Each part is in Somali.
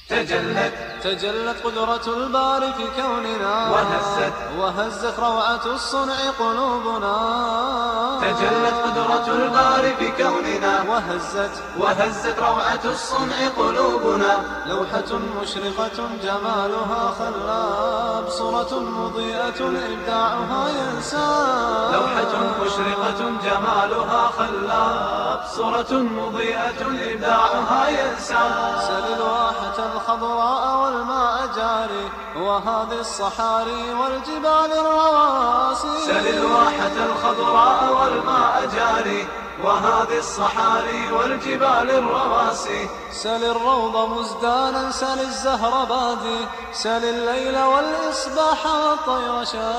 تجلت تجلت قدرة الباري في كوننا وهزت وهزت روعة الصنع قلوبنا تجلت قدرة الباري في كوننا وهزت وهزت روعة الصنع قلوبنا لوحة مشرقة جمالها خلاب صورة مضيئة إبداعها ينساب لوحة مشرقة جمالها خلاب صورة مضيئة إبداعها ينساب سل الواحة الخضراء والماء جاري وهذه الصحاري والجبال الرواسي سل الواحة الخضراء والماء جاري وهذه الصحاري والجبال الرواسي سل الروض مزدانا سل الزهر بادي سل الليل والإصباح والطير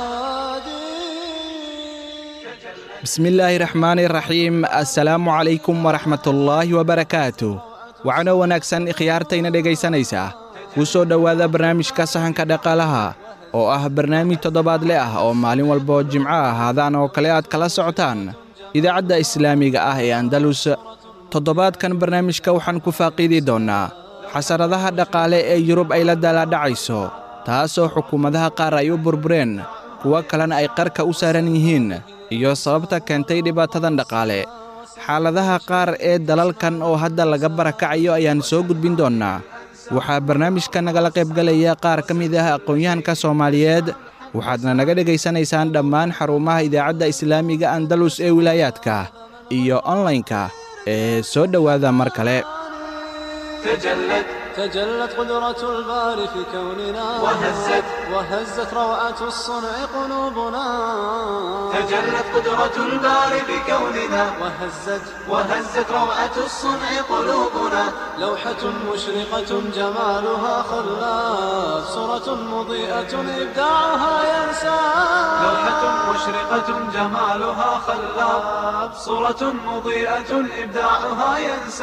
شادي bismillaahi raxmaani raxiim assalaamu calaykum waraxmatullaahi wabarakaatu waxaanoo wanaagsan ikhyaartayna dhegaysanaysaa kuu soo dhowaada barnaamijka sahanka dhaqaalaha oo ah barnaamij toddobaadle ah oo maalin walboo jimco ahaadaan oo kale aad kala socotaan idaacadda islaamiga ah ee andalus toddobaadkan barnaamijka waxaan ku faaqiidi doonnaa xasaradaha dhaqaale ee yurub ay la daalaadhacayso taasoo xukuumadaha qaar ay u burbureen kuwo kalena ay qarka u saaran yihiin iyo sababta keentay dhibaatadan dhaqaale xaaladaha qaar ee dalalkan oo hadda laga barakacayo ayaan soo gudbin doonnaa waxaa barnaamijka nagala qaybgalaya qaar ka mid ah aqoon-yahanka soomaaliyeed waxaadna naga dhegaysanaysaan dhammaan xarumaha idaacadda islaamiga andalus ee wilaayaadka iyo onlaynka ee soo dhowaada mar kale تجلت تجلت قدرة الباري في كوننا وهزت وهزت روعة الصنع قلوبنا تجلت قدرة الباري بكوننا وهزت وهزت روعة الصنع قلوبنا لوحة مشرقة جمالها خلاف صورة مضيئة إبداعها ينساب لوحة مشرقة جمالها خلاب صورة مضيئة إبداعها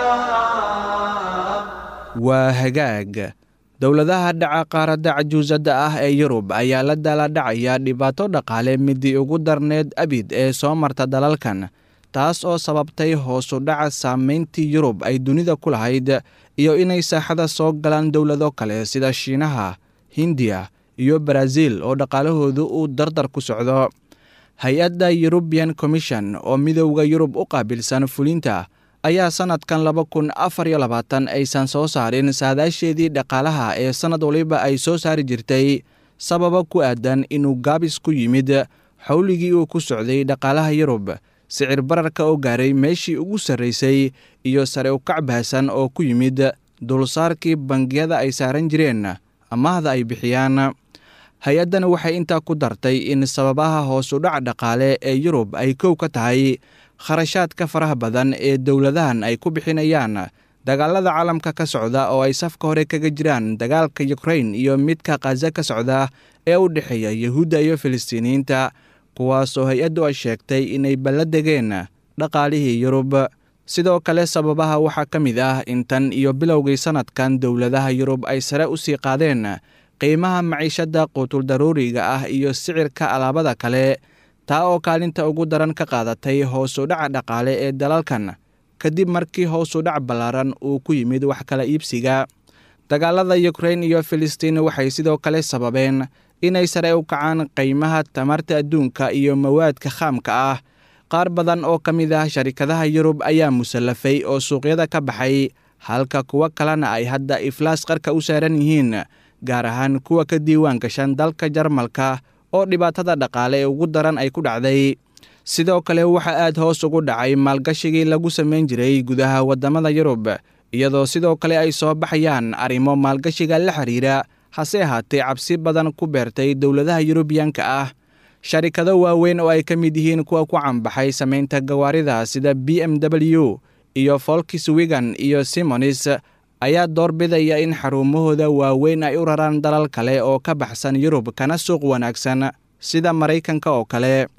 ينساب waa hagaag dowladaha dhaca qaaradda cajuusadda ah ee yurub ayaa la daaladhacaya dhibaato dhaqaale midii ugu darneed abid ee soo marta dalalkan taas oo sababtay hoosu dhaca saamayntii yurub ay dunida ku lahayd iyo inay saaxada soo galaan dowlado kale sida shiinaha hindiya iyo baraaziil oo dhaqaalahoodu uu dardar ku socdo hay-adda yurubian commission oo midowda yurub u qaabilsan fulinta ayaa sannadkan laba kun afar iyo labaatan aysan soo saarin saadaasheedii dhaqaalaha ee sannad waliba ay soo saari jirtay sababa ku aadan inuu gaabis ku yimid xowligii uu ku socday dhaqaalaha yurub sicir bararka oo gaaray meeshii ugu sarraysay iyo sare ukac bahasan oo ku yimid dulsaarkii bangiyada ay saaran jireen amahda ay bixiyaan hay-addan waxay intaa ku dartay in sababaha hoosu dhac dhaqaale ee yurub ay kow ka tahay kharashaadka faraha badan ee dowladahan ay ku bixinayaan dagaalada caalamka ka socda oo ay safka hore kaga jiraan dagaalka yukrain iyo midka khaza ka socda ee u dhexeeya yuhuudda iyo filistiiniyiinta kuwaasoo hay-addu ay sheegtay inay balla degeen dhaqaalihii yurub sidoo kale sababaha waxaa ka mid ah in tan iyo bilowgii sannadkan dowladaha yurub ay sare u sii qaadeen qiimaha maciishadda quutuldaruuriga ah iyo sicirka alaabada kale taa oo kaalinta ugu daran ka qaadatay hoosu dhaca dhaqaale ee dalalkan kadib markii hoosu dhac ballaaran uu ku yimid wax kala iibsiga dagaalada yukrain iyo filistiin waxay sidoo kale sababeen inay sare u kacaan qiimaha tamarta adduunka iyo mawaadka khaamka ah qaar badan oo ka mid ah sharikadaha yurub ayaa musallafay oo suuqyada ka baxay halka kuwo kalena ay hadda iflaas qarka u saaran yihiin gaar ahaan kuwa ka diiwaan gashan dalka jarmalka oo dhibaatada dhaqaale ee ugu daran ay ku dhacday sidoo kale waxaa aad hoos ugu dhacay maalgashigii lagu samayn jiray gudaha waddamada yurub iyadoo sidoo kale ay soo baxayaan arrimo maalgashiga la xiriira hase ahaatee cabsi badan ku beertay dowladaha yurubiyanka ah sharikado waaweyn oo ay ka mid yihiin kuwa ku canbaxay samaynta gawaarida sida b m w iyo folkswigan iyo simonis ayaa doorbidaya in xarumahooda waaweyn ay u raraan dalal kale oo ka baxsan yurub kana suuq wanaagsan sida maraykanka oo kale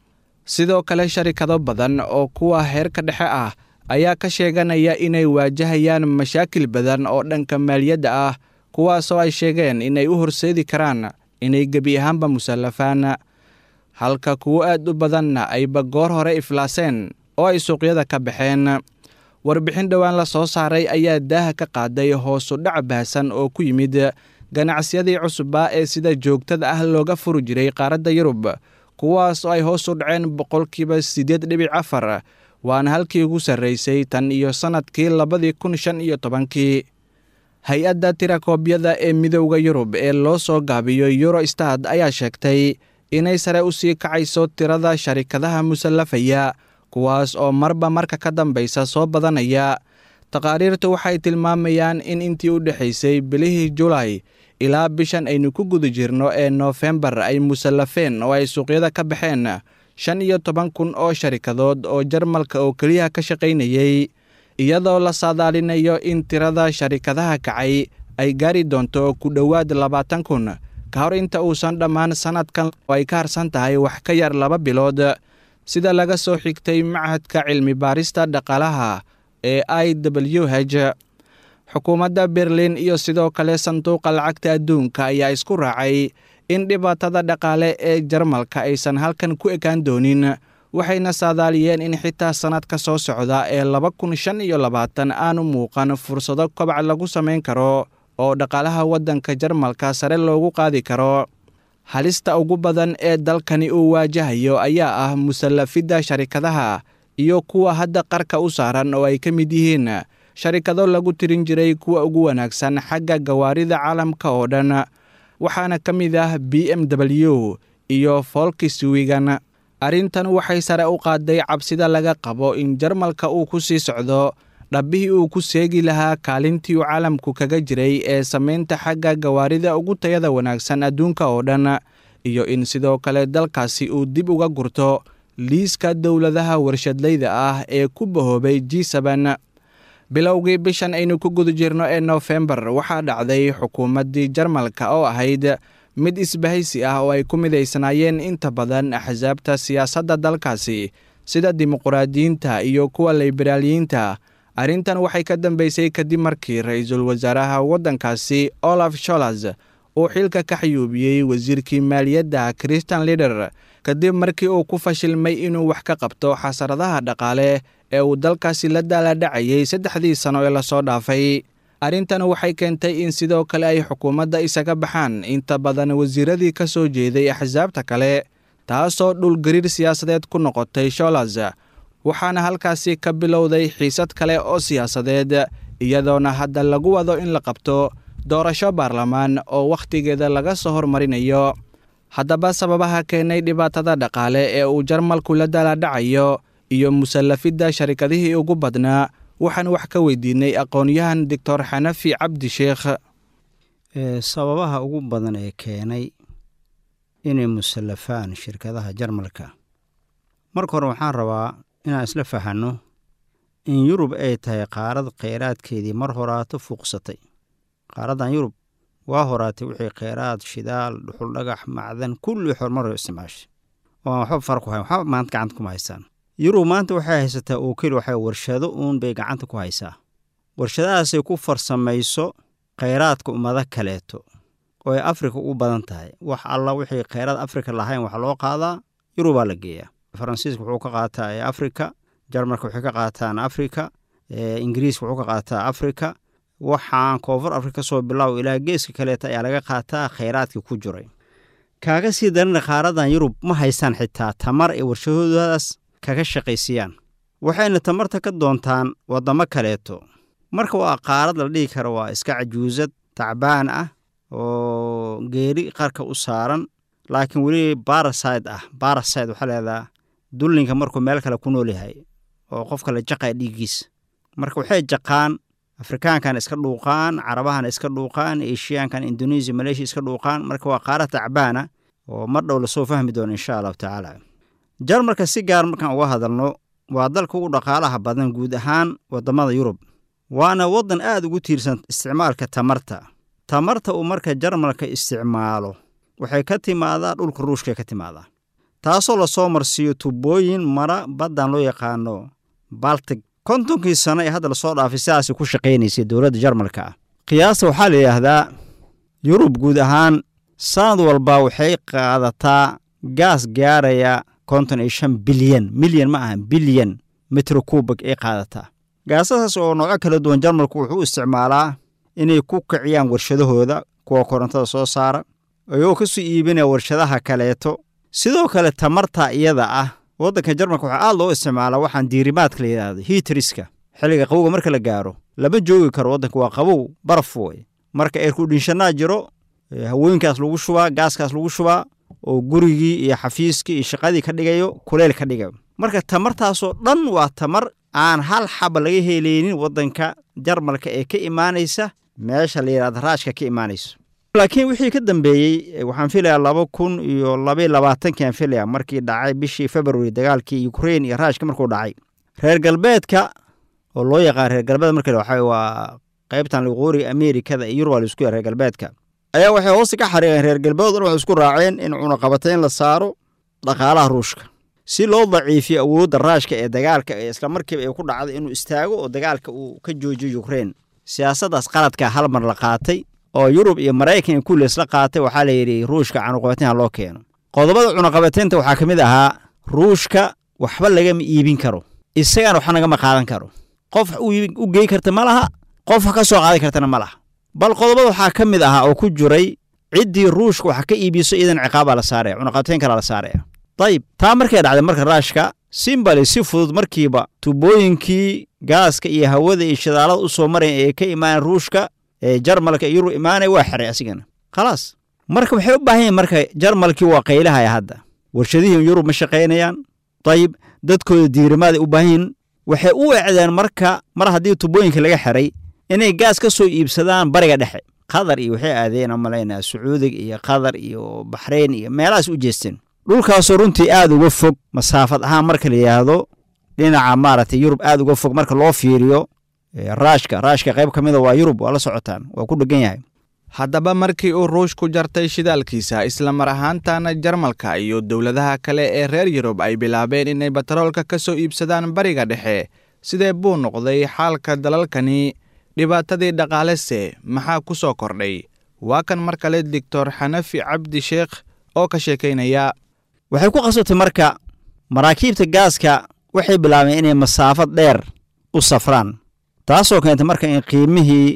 sidoo kale sharikado badan oo kuwa heerka dhexe ah ayaa ka sheeganaya inay waajahayaan mashaakil badan oo dhanka maaliyadda ah kuwaasoo ay sheegeen inay u horseedi karaan inay gebi ahaanba musallafaan halka kuwo aad u badanna ayba goor hore iflaaseen oo ay suuqyada ka baxeen warbixin dhowaan la soo saaray ayaa daaha ka qaaday hoosu dhac baahsan oo ku yimid ganacsiyadii cusubaa ee sida joogtada ah looga furi jiray qaaradda yurub kuwaas oo ay hoos u dhaceen boqolkiiba siddeed dhibic afar waana halkii ugu sarraysay tan iyo sannadkii labadii kun shan iyo tobankii hay-adda tirakoobyada ee midowda yurub ee loo soo gaabiyo eurostad ayaa sheegtay inay sare u sii kacayso tirada sharikadaha musallafaya kuwaas oo marba marka ka dambaysa soo badanaya taqaariirtu waxay tilmaamayaan in intii u dhexaysay bilihii julaay ilaa bishan aynu ku guda jirno ee noofembar ay musallafeen oo ay suuqyada ka baxeen shan iyo toban kun oo sharikadood oo jarmalka oo keliya ka shaqaynayey iyadoo la saadaalinayo in tirada sharikadaha kacay ay gaari doonto ku dhowaad labaatan kun ka hor inta uusan dhammaan sannadkan oo ay ka harsan tahay wax ka yar laba bilood sida laga soo xigtay machadka cilmi baarista dhaqaalaha ee i w h xukuumadda berlin iyo sidoo kale sanduuqa lacagta adduunka ayaa isku raacay in dhibaatada dhaqaale ee jarmalka aysan halkan ku ekaan doonin waxayna saadaaliyeen in xitaa sannadka soo socda ee laba kun shan iyo labaatan aanu muuqan fursado kobac lagu samayn karo oo dhaqaalaha waddanka jarmalka sare loogu qaadi karo halista ugu badan ee dalkani uu waajahayo ayaa ah musallafidda sharikadaha iyo kuwa hadda qarka u saaran oo ay ka mid yihiin sharikado lagu tirin jiray kuwa ugu wanaagsan xagga gawaarida caalamka oo dhan waxaana ka mid ah b m w iyo folkiswigan arrintan waxay sare u qaaday cabsida laga qabo in jarmalka uu ku sii socdo dhabbihii uu ku seegi lahaa kaalintii uu caalamku kaga jiray ee samaynta xagga gawaarida ugu tayada wanaagsan adduunka oo dhan iyo in sidoo kale dalkaasi uu dib uga gurto liiska dowladaha warshadlayda ah ee ku bahoobay g seben bilowgii bishan aynu ku guda jirno ee noofembar waxaa dhacday xukuumaddii jarmalka oo ahayd mid isbahaysi ah oo ay ku midaysanaayeen inta badan axsaabta siyaasadda dalkaasi sida dimuquraadiyiinta iyo kuwa liberaaliyiinta arrintan waxay ka dambeysay kadib markii ra-iisul wasaaraha waddankaasi olaf sholas uu xilka ka xayuubiyey wasiirkii maaliyadda christian lider kadib markii uu ku fashilmay inuu wax ka qabto xasaradaha dhaqaale ee uu dalkaasi la daaladhacayay saddexdii sano ee lasoo dhaafay arrintan waxay keentay in sidoo kale ay xukuumadda isaga baxaan inta badan wasiiradii ka soo jeeday axsaabta kale taasoo dhulgariir siyaasadeed ku noqotay sholas waxaana halkaasi ka bilowday xiisad kale oo siyaasadeed iyadoona hadda lagu wado in la qabto doorasho baarlamaan oo wakhtigeeda laga soo hormarinayo haddaba sababaha keenay dhibaatada dhaqaale ee uu jarmalku la daaladhacayo iyo musallafidda sharikadihii ugu badnaa waxaan wax ka weydiinay aqoon-yahan doctor xanafi cabdi sheekh sababaha ugu badan ee keenay inay musallafaan shirkadaha jarmalka marka hore waxaan rabaa inaan isla fahanno in yurub ay tahay qaarad kheyraadkeedii mar horaato fuuqsatay qaaraddan yurub waa horaatay wixii kheyraad shidaal dhuxul dhagax macdan kulli horumar isticmaashay oo aan waxba far ku hayn waxba maanta gacanta kuma haystaan yurub maanta waxay haysataa oo keli waxay warshado uun bay gacanta ku haysaa warshadahaasay ku farsamayso kheyraadka ummado kaleeto oo ay afrika ugu badan tahay wax alla wixii kheyraad afrika lahayn wax loo qaadaa yurubaa la geeyaa faransiiska wuxuu ka qaataa ee afrika jarmalka waxay ka qaataan afrika ingiriiska wuxuu ka qaataa afrika waxaan koonfur afrika soo bilow ilaa geeska kaleeta ayaa laga qaataa kheyraadkii ku jiray kaaga sii darana qaaradan yurub ma haystaan xitaa tamar ay warshadoodaas kaga shaqaysiiyaan waxayna tamarta ka doontaan waddamo kaleeto marka waa qaarad la dhihi kara waa iska cajuusad tacbaan ah oo geeri qarka u saaran laakiin weli baraside ah baraside waxaa leedaha dullinka markuu meel kale ku nool yahay oo qofka la jaqaya dhiiggiisa marka waxay jaqaan afrikaankan iska dhuuqaan carabahan iska dhuuqaan eshiyaankan indonesia maleeshiya iska dhuuqaan marka waa qaara tacbaana oo mar dhow lasoo fahmi doono insha allahu tacaala jarmalka si gaar markaan uga hadalno waa dalka ugu dhaqaalaha badan guud ahaan waddamada yurub waana waddan aad ugu tiirsan isticmaalka tamarta tamarta uu marka jarmalka isticmaalo waxay ka timaadaa dhulka ruushka ka timaadaa taasoo lasoo marsiiyo tubooyin mara baddan loo yaqaano baltic kontonkii sano ee hadda lasoo dhaafay sidaasay ku shaqaynaysay dowladda jarmalka ah qiyaasta waxaa la yidhaahdaa yurub guud ahaan sanad walba waxay qaadataa gaas gaaraya konton iyo shan bilyan milyan ma aha bilyan mitro kubag ay qaadataa gaasadaas oo noocyo kala duwan jarmalku wuxuu u isticmaalaa inay ku kiciyaan warshadahooda kuwa korontada soo saara ayagoo ka soo iibinaya warshadaha kaleeto sidoo kale tamarta iyada ah waddanka jarmalka waxaa aad loo isticmaalaa waxaan diirimaadka la yidhaahdo hiitriska xilliga qabowga marka la gaaro lama joogi karo waddanka waa qabow baraf wey marka eerkudhinshanaa jiro hawooyinkaas lagu shubaa gaaskaas lagu shubaa oo gurigii iyo xafiiskii iyo shaqadii ka dhigayo kuleyl ka dhigayo marka tamartaasoo dhan waa tamar aan hal xaba laga helaynin waddanka jarmalka ee ka imaanaysa meesha la yidhahda raashka ka imaanayso laakiin wixii ka dambeeyey waxaan filayaa laba kun iyo labaiy labaatankiaan filaya markii dhacay bishii february dagaalkii ukrain iyo raashka markuu dhacay reer galbeedka oo loo yaqaan reer galbeed marka waxa waa qaybtan liqooriga amerikada iyo yurub laisku reer galbeedka ayaa waxay hoosta ka xariiqeen reer galbeed dhan waxay isku raaceen in cunaqabatayn la saaro dhaqaalaha ruushka si loo daciifiyo awoodda raashka ee dagaalka ee isla markiiba ay ku dhacday inuu istaago oo dagaalka uu ka joojiyo ukrein siyaasaddaas qaladka hal mar la qaatay oo yurub iyo maraykan iyo kulli isla qaatay waxaa la yidhi ruushka cunaqabatayn ha loo keeno qodobada cunaqabataynta waxaa ka mid ahaa ruushka waxba lagama iibin karo isagana waxba nagama qaadan karo qof u gey karta ma laha qof ka soo qaadan kartana ma laha bal qodobada waxaa ka mid ahaa oo ku jiray ciddii ruushka wax ka iibiso iyadan ciqaabbaa la saaraya cunaqabatayn kalaa la saaraya dayib taa markay dhacday marka raashka simbali si fudud markiiba tubooyinkii gaaska iyo hawada iyo shidaalada u soo maraya ee ka imaaneen ruushka ee jarmalka iyo yurub imaanaya waa xiray asigana khalaas marka waxay u baahan yihin marka jarmalkii waa qaylahaya hadda warshadihii yurub ma shaqaynayaan dayib dadkooda diirimaad ay u baahan yihin waxay u ecdeen marka mar haddii tubooyinka laga xiray inay gaas ka soo iibsadaan bariga dhexe qatar iyo waxay aadeen malaynaa sacuudiga iyo qatar iyo baxrayn iyo meelahaas u jeesteen dhulkaasoo runtii aad uga fog masaafad ahaan marka la yidhaahdo dhinaca maaragtay yurub aad uga fog marka loo fiiriyo raashka raashka qayb ka mida waa yurub waa la socotaan waa ku dhegan yahay haddaba markii uu ruushku jartay shidaalkiisa isla mar ahaantana jarmalka iyo dowladaha kale ee reer yurub ay bilaabeen inay batroolka ka soo iibsadaan bariga dhexe sidee buu noqday xaalka dalalkani dhibaatadii dhaqaalese maxaa ku soo kordhay waa kan mar kale doctor xanafi cabdi sheekh oo ka sheekaynaya waxay ku qasabtay marka maraakiibta gaaska waxay bilaabeen inay masaafad dheer u safraan taasoo keentay marka in qiimihii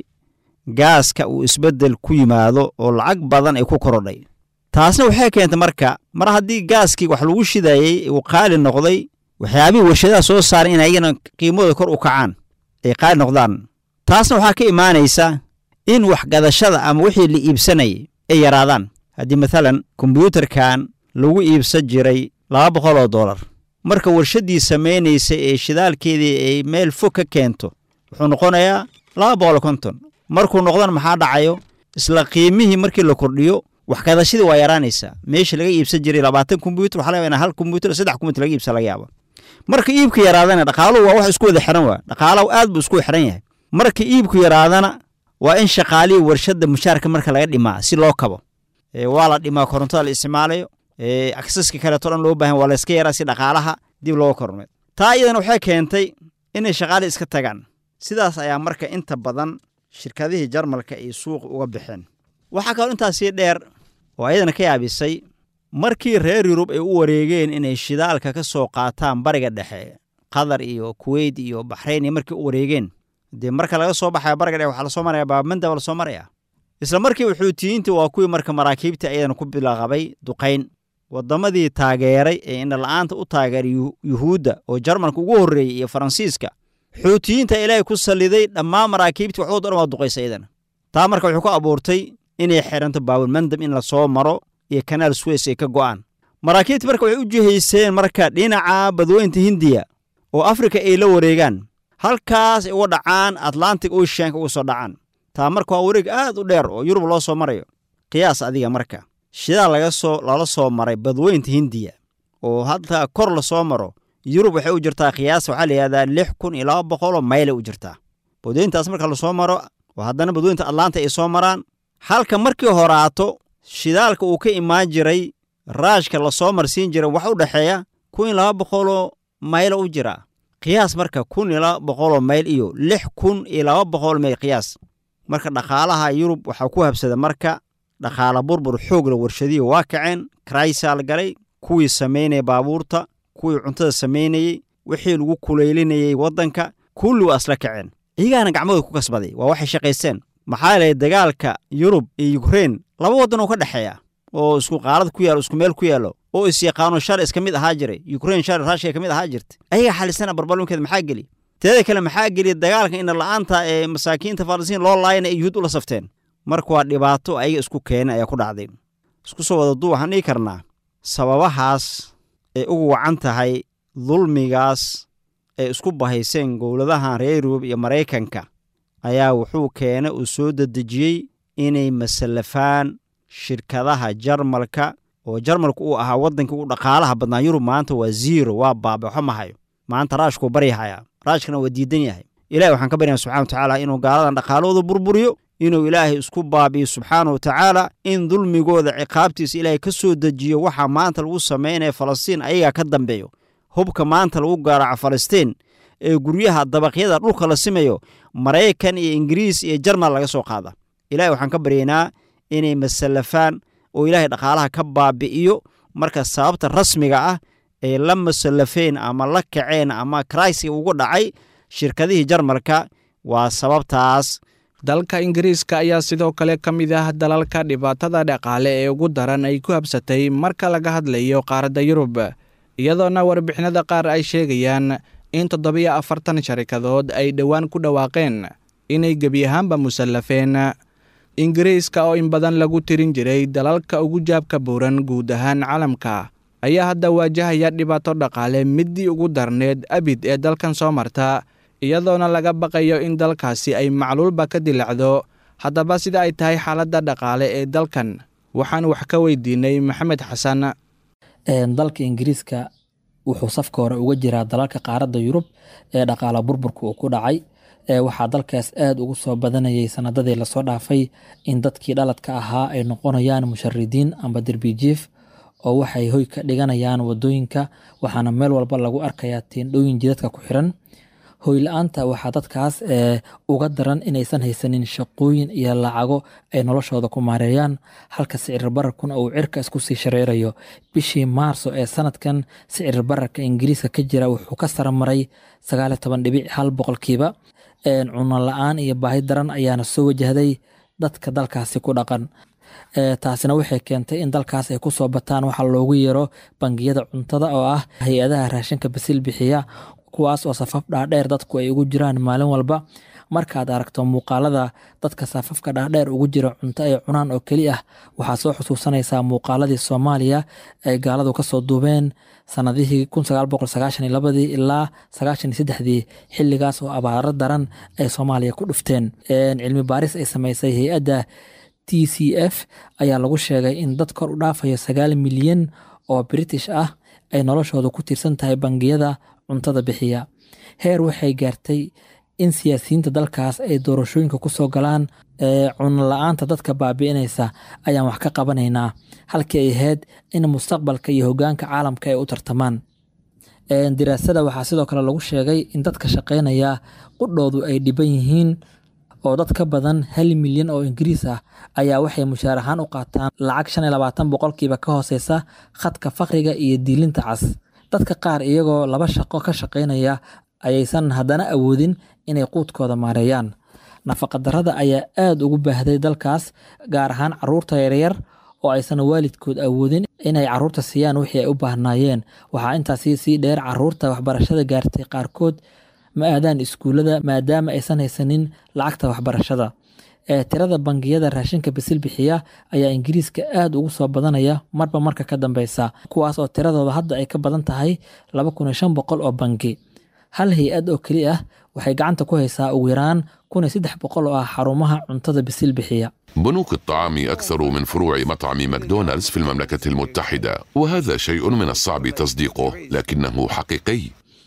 gaaska uu isbeddel ku yimaado oo lacag badan ay ku korodhay taasna waxay keentay marka mar haddii gaaskii wax lagu shidayey uu qaali noqday waxyaabihii warshadaha soo saaray in ayagana qiimadooda kor u kacaan ay qaali noqdaan taasna waxaa ka imaanaysa in waxgadashada ama wixii la iibsanayay ay yaraadaan haddii mathalan kombyuutarkan lagu iibsan jiray laba boqol oo dollar marka warshaddii samaynaysay ee shidaalkeedii ay meel fog ka keento wuxuu noqonayaa laba boqol konton markuu noqdana maxaa dhacayo isla qiimihii markii la kordhiyo waxgadashadii waa yaraanaysaa meesha laga iibsan jiray labaatan kombyuutar waxa laga hal kombyuutar saddex kombyutar laga iibsan laga yaaba marka iibka yaraadana dhaqaaluhu waa wax isku wada xiran waa dhaqaalahu aad buu isku xiran yahay marka iibku yaraadana waa in shaqaalihii warshadda mushaarka marka laga dhimaa si loo kabo waa la dhimaa korontada la isticmaalayo aksaska kaleeto dhan loo baahan waa layska yaraa si dhaqaalaha dib looga kormeed taa iyadana waxay keentay inay shaqaalihii iska tagaan sidaas ayaa marka inta badan shirkadihii jarmalka ay suuqa uga baxeen waxaa kaloo intaasii dheer oo ayadana ka yaabisay markii reer yurub ay u wareegeen inay shidaalka ka soo qaataan bariga dhexe qatar iyo kuweyt iyo baxrayn iyo markii u wareegeen dee marka laga soo baxaya bariga dhexe waxaa lasoo maraya baabmanda waa lasoo maraya isla markiiba xuutiyiintii waa kuwii marka maraakiibtii ayadana ku bilaqabay duqayn waddamadii taageeray ee indhala-aanta u taageeray yuhuudda oo jarmalka ugu horreeyey iyo faransiiska xuutiyiinta ilaahay ku salliday dhammaan maraakiibtii waxoo dhan waa duqaysa iyadana taa marka wuxuu ku abuurtay inay xiranto baabulmandam in lasoo maro iyo kanaal suweys ay ka go'aan maraakiibtii marka waxay u jihayseen marka dhinaca badweynta hindiya oo afrika ay la wareegaan halkaas ay uga dhacaan atlantic oceanka uga soo dhacaan taa marka waa wareeg aad u dheer oo yurub loo soo marayo qiyaas adiga marka shidaal laga soo lala soo maray badweynta hindiya oo hadda kor lasoo maro yurub waxay u jirtaa qiyaas waxaa la yihahdaa lix kun iyo laba boqoloo mayle u jirtaa badweyntaas marka lasoo maro oo haddana badweynta atlanta ay soo maraan halka markii horaato shidaalka uu ka imaan jiray raashka lasoo marsiin jiray wax u dhexeeya kun iyo laba boqoloo maylo u jiraa qiyaas marka kun iyo laba boqoloo mayl iyo lix kun iyo laba boqol mayl qiyaas marka dhaqaalaha yurub waxaa ku habsada marka dhaqaala burbur xoogla warshadihii waa kaceen karaysaa la galay kuwii samaynaya baabuurta kuwii cuntada samaynayey wixii lagu kulaylinayey waddanka kulli waa isla kaceen iyagaana gacmahooda ku kasbaday waa waxay shaqaysteen maxaa yeelay dagaalka yurub iyo yukrein laba waddan oo ka dhexeeya oo isku qaalad ku yaalo isku meel ku yaallo oo isyaqaano shar iska mid ahaa jiray yukrein shar raashiya ka mid ahaa jirta ayagaa xalisana barbalunkeeda maxaa geli teeda kale maxaa geliya dagaalka ina la'aanta ee masaakiinta falastiin loo laayana ay yuhuud ula safteen marka waa dhibaato ayaga isku keenay ayaa ku dhacday isku soo wada duu waxaan dhihi karnaa sababahaas ay ugu wacan tahay dulmigaas ay isku bahayseen gowladahan reer yurub iyo maraykanka ayaa wuxuu keenay uu soo dedejiyey inay masallafaan shirkadaha jarmalka oo jarmalka uu ahaa waddankii u dhaqaalaha badnaa yurub maanta waa ziiro waa baaba waxba mahayo maanta raashkuu baryahayaa raashkana waa diidan yahay ilahi waxaan ka baryaa subxana wa tacaala inuu gaaladan dhaqaalahooda burburiyo inuu ilaahay isku baabiyo subxaana wa tacaala in dulmigooda ciqaabtiisa ilaahay ka soo dejiyo waxaa maanta lagu samaynaya falastiin ayagaa ka dambeeyo hubka maanta lagu gaaraco falastiin ee guryaha dabaqyada dhulka la simayo maraykan iyo ingiriis iyo jarmal laga soo qaada ilahay waxaan ka baryaynaa inay masallafaan oo ilaahay dhaqaalaha ka baabi'iyo marka sababta rasmiga ah ay la masallafeen ama la kaceen ama kraysiga ugu dhacay shirkadihii jarmalka waa sababtaas dalka ingiriiska ayaa sidoo kale ka mid ah dalalka dhibaatada dhaqaale ee ugu daran ay ku habsatay marka laga hadlayo qaaradda yurub iyadoona warbixinada qaar ay sheegayaan in toddobiyo afartan sharikadood ay dhowaan ku dhawaaqeen inay gebi ahaanba musallafeen ingiriiska oo in badan lagu tirin jiray dalalka ugu jaabka buuran guud ahaan caalamka ayaa hadda waajahaya dhibaato dhaqaale middii ugu darneed abid ee dalkan soo marta iyadoona laga baqayo in dalkaasi ay macluulba ka dilacdo haddaba sida ay tahay xaaladda dhaqaale ee dalkan waxaan wax ka weydiinay maxamed xasan dalka ingiriiska wuxuu safka hore uga jiraa dalalka qaaradda yurub ee dhaqaala burburka uu ku dhacay waxaa dalkaas aada ugu soo badanayay sanadadii lasoo dhaafay in dadkii dhaladka ahaa ay noqonayaan musharidiin amba derbijiif oo waxay hoy ka dhiganayaan wadooyinka waxaana meel walba lagu arkayaa tiindhooyin jidadka ku xiran hoy la-aanta waxaa dadkaas uga daran inaysan haysanin shaqooyin iyo lacago ay noloshooda ku maareeyaan halka sicir bararkuna uu cirka isku sii shareerayo bishii maarso ee sanadkan sicir bararka ingiriiska ka jira wuxuu ka saramaray sagaaliyo toban dhibic hal boqolkiiba cuno la-aan iyo baahi daran ayaana soo wajahday dadka dalkaasi ku dhaqan taasina waxay keentay in dalkaas ay kusoo bataan waxa loogu yeero bangiyada cuntada oo ah hay-adaha raashinka basil bixiya kuwaas oo safaf dhaadheer dadku ay ugu jiraan maalin walba markaad aragto muuqaalada dadka safafka dhaadheer ugu jira cunto ay cunaan oo keli ah waxaa soo xusuusanaysaa muuqaaladii soomaaliya ay gaaladu kasoo duubeen sanadihii ladii ilaa dii xiligaas oo abaaro daran ay soomaaliya ku dhufteen cilmi baaris ay samaysay hay-adda t c f ayaa lagu sheegay in dad kor u dhaafayo sagaal milyan oo british ah ay noloshooda ku tiirsan tahay bangiyada cuntada bixiya heer waxay gaartay in siyaasiyiinta dalkaas ay doorashooyinka kusoo galaan cuno la-aanta dadka baabi'inaysa ayaan wax ka qabanaynaa halkii ay ahayd in mustaqbalka iyo hogaanka caalamka ay u tartamaan diraasada waxaa sidoo kale lagu sheegay in dadka shaqaynaya qudhoodu ay dhiban yihiin oo dad ka badan hal milyan oo ingiriis ah ayaa waxay mushaar ahaan u qaataan lacag shan iyo labaatan boqolkiiba ka hooseysa khadka fakriga iyo diilinta cas dadka qaar iyagoo laba shaqo ka shaqaynaya ayaysan haddana awoodin inay quudkooda maareeyaan nafaqadarrada ayaa aada ugu baahday dalkaas gaar ahaan caruurta yaryar oo aysan waalidkood awoodin inay caruurta siiyaan wixii ay u baahnaayeen waxaa intaasi sii dheer caruurta waxbarashada gaartay qaarkood ma aadaan iskuullada maadaama aysan haysanin lacagta waxbarashada ee tirada bangiyada raashinka basil bixiya ayaa ingiriiska aada ugu soo badanaya marba marka ka dambeysa kuwaas oo tiradooda hadda ay ka badan tahay laba kun iyo shan boqol oo bangi hal hay-ad oo keli ah waxay gacanta ku haysaa ugu yaraan kun iyo saddex boqol oo ah xarumaha cuntada basil bixiya بنوك الطعام أكثر من فروع مطعم ماكدونالدز في المملكة المتحدة وهذا شيء من الصعب تصديقه لكنه حقيقي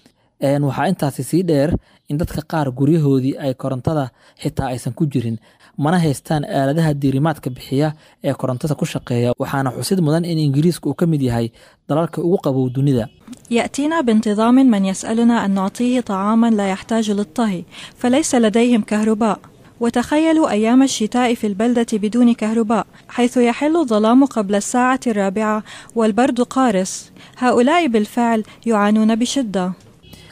waxaa intaasi sii dheer in dadka qaar guryahoodii ay korontada xitaa aysan ku jirin mana haystaan aaladaha diirimaadka bixiya ee korontada ku shaqeeya waxaana xusid mudan in ingiriiska uu ka mid yahay dalalka ugu qabow dunida يأتينا بانتظام من يسألنا أن نعطيه طعاما لا يحتاج للطهي فليس لديهم كهرباء وتخيلوا أيام الشتاء في البلدة بدون كهرباء حيث يحل الظلام قبل الساعة الرابعة والبرد قارس هؤلاء بالفعل يعانون بشدة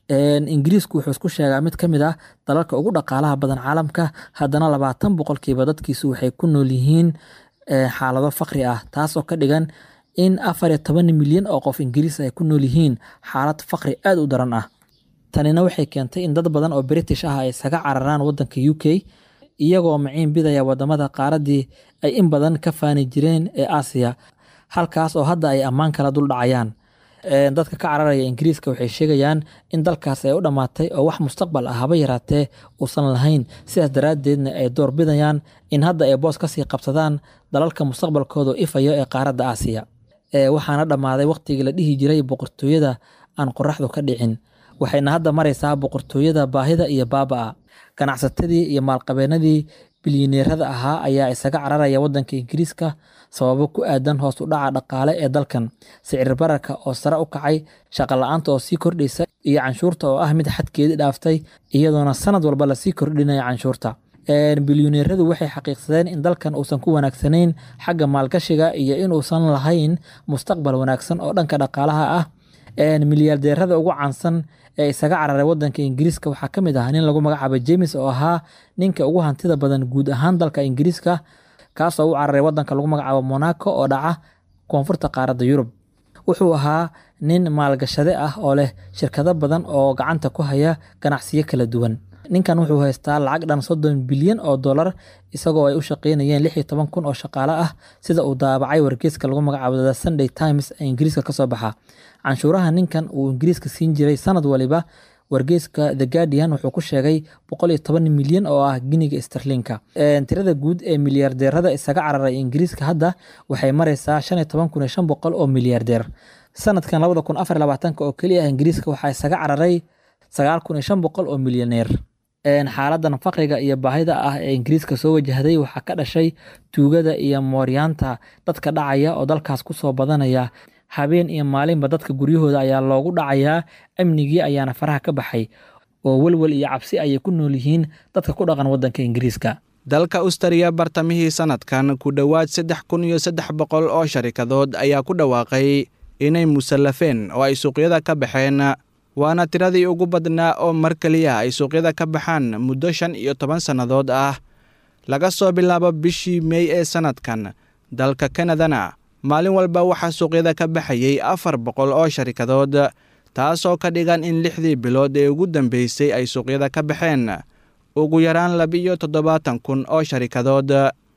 ingiriisku wuxuu isku sheegaa mid ka mid ah dalalka ugu dhaqaalaha badan caalamka haddana labaatan boqolkiiba dadkiisu waxay ku nool yihiin xaalado faqri ah taasoo ka dhigan in afar iyo toban milyan oo qof ingiriis ay ku nool yihiin xaalad faqri aad u daran ah tanina waxay keentay in dad badan oo british ah ay isaga cararaan wadanka u k iyagoo maciin bidaya wadamada qaaradii ay in badan ka faani jireen ee aasiya halkaas oo hadda ay ammaan kala dul dhacayaan dadka ka cararaya ingiriiska waxay sheegayaan in dalkaas ay u dhammaatay oo wax mustaqbal ah haba yaraatee uusan lahayn sidaas daraaddeedna ay door bidayaan in hadda ay boos kasii qabsadaan dalalka mustaqbalkooda ifayo ee qaaradda aasiya waxaana dhammaaday waqtigii la dhihi jiray boqortooyada aan qoraxdu ka dhicin waxayna hadda maraysaa boqortooyada baahida iyo baaba'a ganacsatadii iyo maalqabeenadii bilyaneerada ahaa ayaa isaga cararaya wadanka ingiriiska sababo ku aadan hoos u dhaca dhaqaale ee dalkan sicir bararka oo sare u kacay shaqo la-aanta oo sii kordhaysa iyo canshuurta oo ah mid xadkeedii dhaaftay iyadoona sanad walba lasii kordhinaya canshuurta bilyaneeradu waxay xaqiiqsadeen in dalkan uusan ku wanaagsanayn xagga maalgashiga iyo inuusan lahayn mustaqbal wanaagsan oo dhanka dhaqaalaha ah milyaardeerada ugu caansan ee isaga cararay wadanka ingiriiska waxaa ka mid ah nin lagu magacaabo james oo ahaa ninka ugu hantida badan guud ahaan dalka ingiriiska kaasoo u cararay wadanka lagu magacaabo monaco oo dhaca koonfurta qaaradda yurub wuxuu ahaa nin maalgashade ah oo leh shirkado badan oo gacanta ku haya ganacsiyo kala duwan ninkan wuxuu haystaa lacag dhan soddon bilyan oo dollar isagoo ay u shaqeynayeen lix iyo toban kun oo shaqaale ah sida uu daabacay wargeyska lagu magacaabo the sunday times ee ingiriiska kasoo baxa canshuuraha ninkan uu ingiriiska siin jiray sanad waliba wargeyska the guardian wuxuu ku sheegay boqol iyo toban milyan oo ah giniga starlinka tirada guud ee milyaardeerada isaga cararay ingiriiska hadda waxay maraysaa shan iyo toban kun iyo shan boqol oo milyaardeer sanadkan labada kun afar labaatanka oo keliya ah ingiriiska waxaa isaga cararay sagaal kun iyo shan boqol oo milyaneer xaaladan faqriga iyo baahida ah ee ingiriiska soo wajahday waxaa ka dhashay tuugada iyo mooryaanta dadka dhacaya oo dalkaas kusoo badanaya habeen iyo maalinba dadka guryahooda ayaa loogu dhacayaa amnigii ayaana faraha ka baxay oo welwel iyo cabsi ayay ku nool yihiin dadka ku dhaqan wadanka ingiriiska dalka ustariya bartamihii sanadkan ku dhowaad saddex kun iyo saddex boqol oo sharikadood ayaa ku dhawaaqay inay musallafeen oo ay suuqyada ka baxeen waana tiradii ugu badnaa oo mar keliya ay suuqyada ka baxaan muddo shan iyo toban sannadood ah laga soo bilaabo bishii mey ee sanadkan dalka kanadana maalin walba waxaa suuqyada ka baxayay afar boqol oo sharikadood taasoo ka dhigan in lixdii bilood ee ugu dambeysay ay suuqyada ka baxeen ugu yaraan labiiyo toddobaatan kun oo sharikadood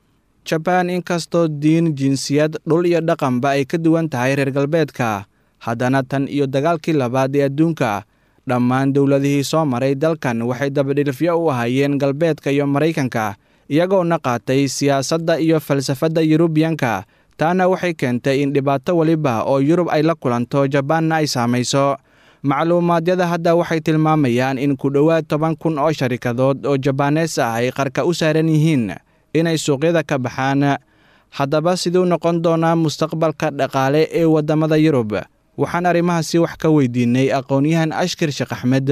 jabaan inkastoo diin jinsiyad dhul iyo dhaqanba ay ka duwan tahay reer galbeedka haddana tan iyo dagaalkii labaad ee adduunka dhammaan dowladihii soo maray dalkan waxay dabadhilifyo u ahaayeen galbeedka iyo maraykanka iyagoona qaatay siyaasadda iyo falsafadda yurubiyanka taana waxay keentay in dhibaato weliba oo yurub ay la kulanto jabaanna ay saamayso macluumaadyada hadda waxay tilmaamayaan in ku dhowaad toban kun oo sharikadood oo jabaanees ah ay qarka u saaran yihiin inay suuqyada ka baxaan haddaba siduu noqon doonaa mustaqbalka dhaqaale ee waddamada yurub waxaan arrimahaasi wax ka weydiinay aqoon-yahan ashkir sheekh axmed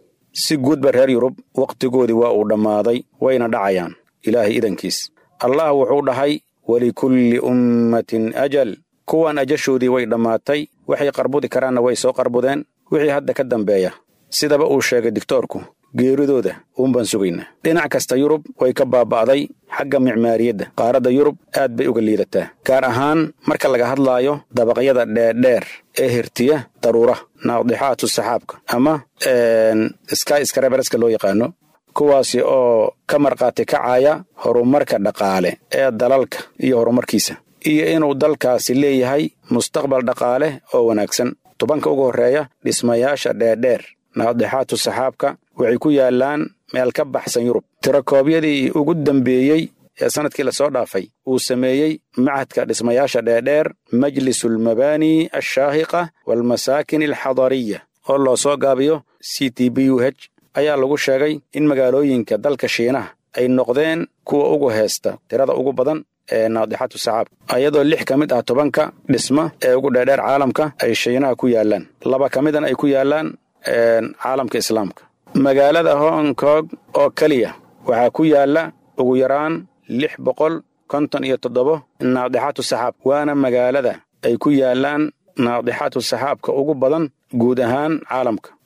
si guudba reer yurub wakhtigoodii waa uu dhammaaday wayna dhacayaan ilaahay idankiis allah wuxuu dhahay walikulli ummatin ajal kuwan ajashoodii way dhammaatay waxay qarbudi karaanna way soo qarbudeen wixii hadda ka dambeeya sidaba uu sheegay digtoorku geeridooda uunbaan sugaynaa dhinac kasta yurub way ka baaba'day xagga micmaariyadda qaaradda yurub aad bay uga liidataa gaar ahaan marka laga hadlaayo dabaqyada dheerdheer ee hirtiya daruura naadixaatu saxaabka ama sky skrabereska loo yaqaano kuwaasi oo ka markhaati kacaya horumarka dhaqaale ee dalalka iyo horumarkiisa iyo inuu dalkaasi leeyahay mustaqbal dhaqaale oo wanaagsan tubanka ugu horreeya dhismayaasha dheerdheer naadixaatu saxaabka waxay ku yaallaan meel ka baxsan yurub tirakoobyadii ugu dambeeyey ee sannadkii lasoo dhaafay uu sameeyey machadka dhismayaasha dheerdheer majlisulmabaani alshaahiqa waalmasaakin alxadariya oo loo soo gaabiyo c t b u h ayaa lagu sheegay in magaalooyinka dalka shiinaha ay noqdeen kuwa ugu heesta tirada ugu badan ee naadixatu saxaabka ayadoo lix ka mid ah tobanka dhisma ee ugu dheerdheer caalamka ay shiinaha ku yaallaan laba ka midana ay ku yaallaan caalamka islaamka magaalada hong kong oo keliya waxaa ku yaalla ugu yaraan lix boqol konton iyo toddobo naadixatu saxaab waana magaalada ay ku yaallaan naadixatu saxaabka ugu badan guud ahaan caalamka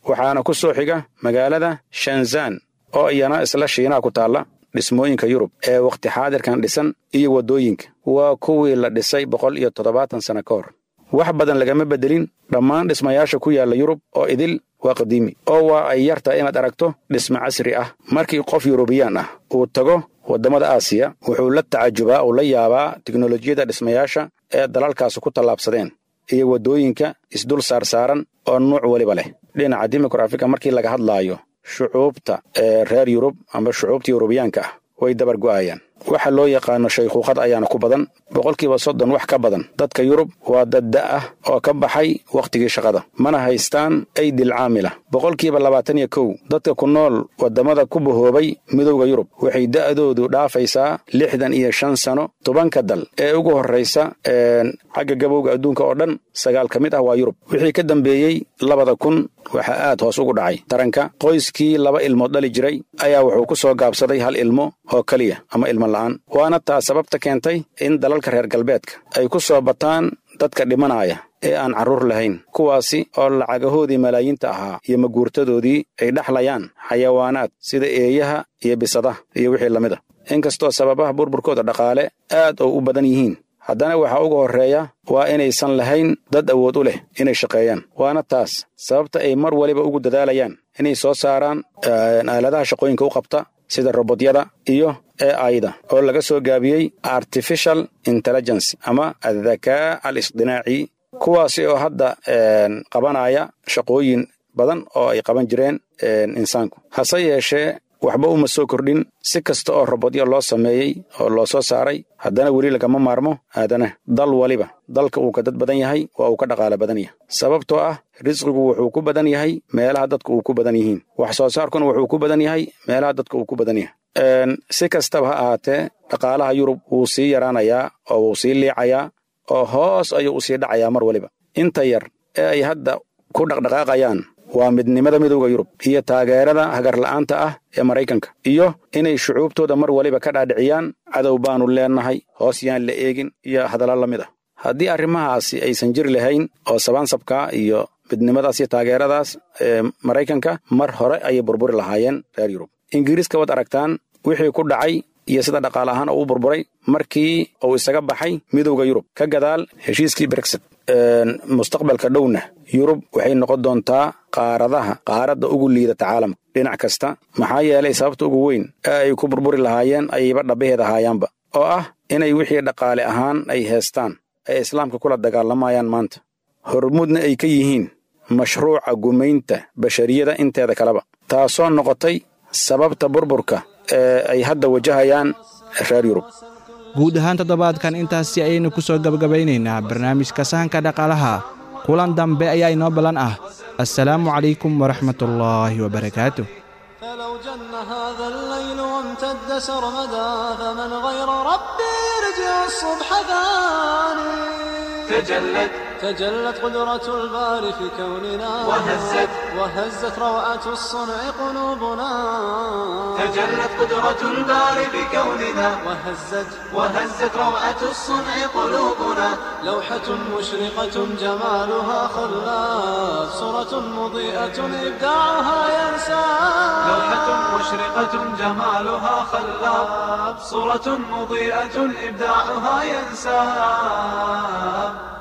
waxaana ku soo xiga magaalada shanzan oo iyana isla shiinaha ku taalla dhismooyinka yurub ee wakhti xaadirkan dhisan iyo waddooyinka waa kuwii la dhisay boqol iyo toddobaatan sanno ka hor wax badan lagama beddelin dhammaan dhismayaasha ku yaalla yurub oo idil waa qadiimi oo waa ay yar tahay inaad aragto dhisme casri ah markii qof yurubiyaan ah uu tago waddamada aasiya wuxuu la tacajubaa uu la yaabaa tiknolojiyadda dhismayaasha ee dalalkaasi ku tallaabsadeen iyo waddooyinka isdul saarsaaran oo nuuc weliba leh dhinaca dimograafika markii laga hadlaayo shucuubta ee reer yurub ama shucuubta yurubiyaanka ah way dabar go'ayaan waxa loo yaqaano shaykhuuqad ayaana ku badan boqolkiiba soddon wax ka badan dadka yurub waa dad da' ah oo ka baxay wakhtigii shaqada mana haystaan aydil caamila boqolkiiba labaatan iyo kow dadka ku nool waddamada ku bahoobay midowda yurub waxay da'doodu dhaafaysaa lixdan iyo shan sano tobanka dal ee ugu horraysa xagga gabowga adduunka oo dhan sagaal ka mid ah waa yurub wixii ka dambeeyey labada kun waxaa aad hoos ugu dhacay taranka qoyskii laba ilmood dhali jiray ayaa wuxuu ku soo gaabsaday hal ilmo oo keliya ama ilmo la'aan waana taa sababta keentay in dalalka reer galbeedka ay ku soo bataan dadka dhimanaya ee aan carruur lahayn kuwaasi oo lacagahoodii malaayiinta ahaa iyo maguurtadoodii ay dhexlayaan xayawaanaad sida eeyaha iyo bisadaha iyo wixii lamid a inkastoo sababaha burburkooda dhaqaale aad oo u badan yihiin haddana waxaa uga horreeya waa inaysan lahayn dad awood u leh inay shaqeeyaan waana taas sababta ay mar waliba ugu dadaalayaan inay soo saaraan aaladaha shaqooyinka u qabta sida robotyada iyo e aida oo laga soo gaabiyey artificial intelligence ama adhakaa al isdinaaci kuwaasi oo hadda qabanaya shaqooyin badan oo ay qaban jireen insaanku hase yeeshee waxba uma soo kordhin si kasta oo robotyo loo sameeyey oo loo soo saaray haddana weli lagama maarmo aadana dal waliba dalka uu ka dad badan yahay waa uu ka dhaqaalo badan yahay sababtoo ah risqigu wuxuu ku badan yahay meelaha dadka uu ku badan yihiin wax soo saarkuna wuxuu ku badan yahay meelaha dadka uu ku badan yahay si kastaba ha ahaatee dhaqaalaha yurub wuu sii yaraanayaa oo wuu sii liicayaa oo hoos ayuu u sii dhacayaa mar waliba inta yar ee ay hadda ku dhaqdhaqaaqayaan waa midnimada midowda yurub iyo taageerada hagarla'aanta ah ee maraykanka iyo inay shucuubtooda mar waliba ka dhaadhiciyaan cadow baanu leennahay hoos yaan la eegin iyo hadalla la mid ah haddii arrimahaasi aysan jiri lahayn oo sabaansabka iyo midnimadaas iyo taageeradaas ee maraykanka mar hore ayay burburi lahaayeen reer yurub ingiriiska waad aragtaan wixii ku dhacay iyo sida dhaqaale ahaan uu burburay markii uu isaga baxay midowda yurub ka gadaal heshiiskii brexit mustaqbalka dhowna yurub waxay noqon doontaa qaaradaha qaaradda ugu liidata caalamka dhinac kasta maxaa yeelay sababta ugu weyn ee ay ku burburi lahaayeen ayayba dhabbaheeda haayaanba oo ah inay wixii dhaqaale ahaan ay heestaan ay islaamka kula dagaalamayaan maanta hormuudna ay ka yihiin mashruuca gumaynta bashariyada inteeda kaleba taasoo noqotay sababta burburka ee ay hadda wajahayaan reer yurub guud ahaan toddobaadkan intaasi ayaynu ku soo gebagabaynaynaa barnaamijka sahanka dhaqaalaha kulan dambe ayaa inoo ballan ah assalaamu calaykum waraxmatullaahi wabarakaatu فلو جن هذا الليل وامتد سرمدا فمن غير ربي يرجع الصبح ثاني تجلت تجلت قدرة الباري في كوننا وهزت وهزت روعة الصنع قلوبنا تجلت قدرة الباري بكوننا وهزت وهزت روعة الصنع قلوبنا لوحة مشرقة جمالها خلاف صورة مضيئة إبداعها ينسى لوحة مشرقة جمالها خلاب صورة مضيئة إبداعها ينساب